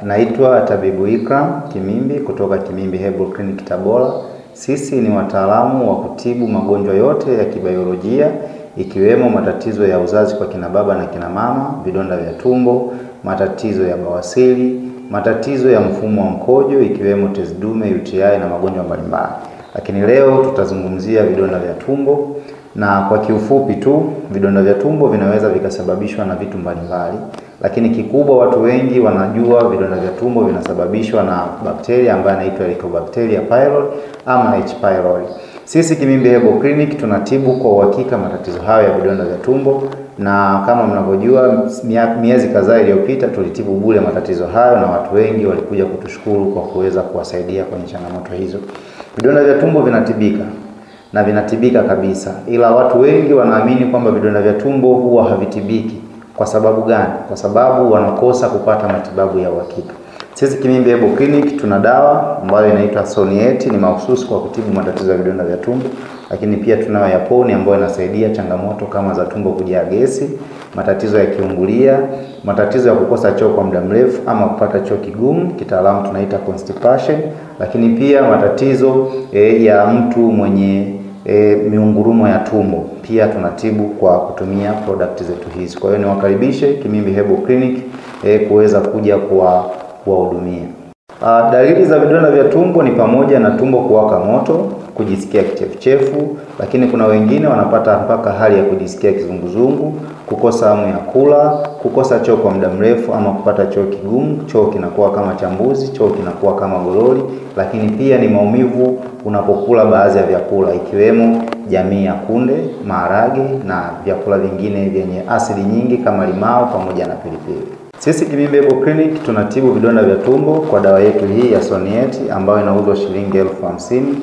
naitwa Tabibu Ikram Kimimbi kutoka Kimimbi Herbal Clinic Tabora. Sisi ni wataalamu wa kutibu magonjwa yote ya kibiolojia ikiwemo matatizo ya uzazi kwa kina baba na kina mama, vidonda vya tumbo, matatizo ya bawasiri, matatizo ya mfumo wa mkojo ikiwemo tezi dume, UTI na magonjwa mbalimbali. Lakini leo tutazungumzia vidonda vya tumbo na kwa kiufupi tu, vidonda vya tumbo vinaweza vikasababishwa na vitu mbalimbali, lakini kikubwa watu wengi wanajua vidonda vya tumbo vinasababishwa na bakteria ambaye anaitwa Helicobacteria pylori ama H pylori. Sisi Kimimbi Herbal Clinic tunatibu kwa uhakika matatizo hayo ya vidonda vya tumbo, na kama mnavyojua, miezi kadhaa iliyopita tulitibu bure matatizo hayo, na watu wengi walikuja kutushukuru kwa kuweza kuwasaidia kwenye changamoto hizo. Vidonda vya tumbo vinatibika na vinatibika kabisa, ila watu wengi wanaamini kwamba vidonda vya tumbo huwa havitibiki. Kwa sababu gani? Kwa sababu wanakosa kupata matibabu ya uhakika. Sisi Kimimbi Herbal Clinic tuna dawa ambayo inaitwa Sonieti, ni mahususi kwa kutibu matatizo ya vidonda vya tumbo, lakini pia tunayo Yaponi ambayo inasaidia changamoto kama za tumbo kujaa gesi, matatizo ya kiungulia, matatizo ya kukosa choo kwa muda mrefu ama kupata choo kigumu, kitaalamu tunaita constipation, lakini pia matatizo e, ya mtu mwenye e, miungurumo ya tumbo pia tunatibu kwa kutumia product zetu hizi. Kwa hiyo niwakaribishe Kimimbi Herbal Clinic e, kuweza kuja kuwa kuwahudumia. Uh, dalili za vidonda vya tumbo ni pamoja na tumbo kuwaka moto, kujisikia kichefuchefu, lakini kuna wengine wanapata mpaka hali ya kujisikia kizunguzungu, kukosa hamu ya kula, kukosa choo kwa muda mrefu ama kupata choo kigumu, choo kinakuwa kama chambuzi, choo kinakuwa kama gololi, lakini pia ni maumivu unapokula baadhi ya vyakula ikiwemo jamii ya kunde, maharage na vyakula vingine vyenye asidi nyingi kama limao pamoja na pilipili. Sisi Kimimbi Herbal Clinic tunatibu vidonda vya tumbo kwa dawa yetu hii ya Sonieti ambayo inauzwa shilingi elfu hamsini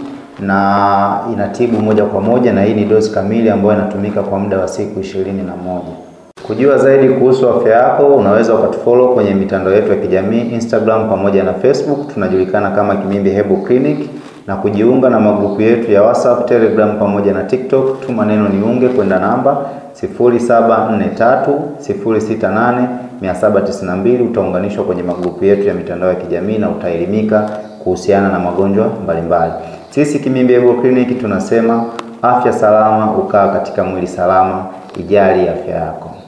na inatibu moja kwa moja, na hii ni dozi kamili ambayo inatumika kwa muda wa siku ishirini na moja. Kujua zaidi kuhusu afya yako, unaweza ukatufollow kwenye mitandao yetu ya kijamii Instagram pamoja na Facebook, tunajulikana kama Kimimbi Herbal Clinic, na kujiunga na magrupu yetu ya WhatsApp, Telegram pamoja na TikTok, tuma neno niunge kwenda namba 0743068792 utaunganishwa kwenye magrupu yetu ya mitandao ya kijamii na utaelimika kuhusiana na magonjwa mbalimbali. Sisi Kimimbi Herbal Clinic tunasema afya salama ukaa katika mwili salama. Ijali afya yako.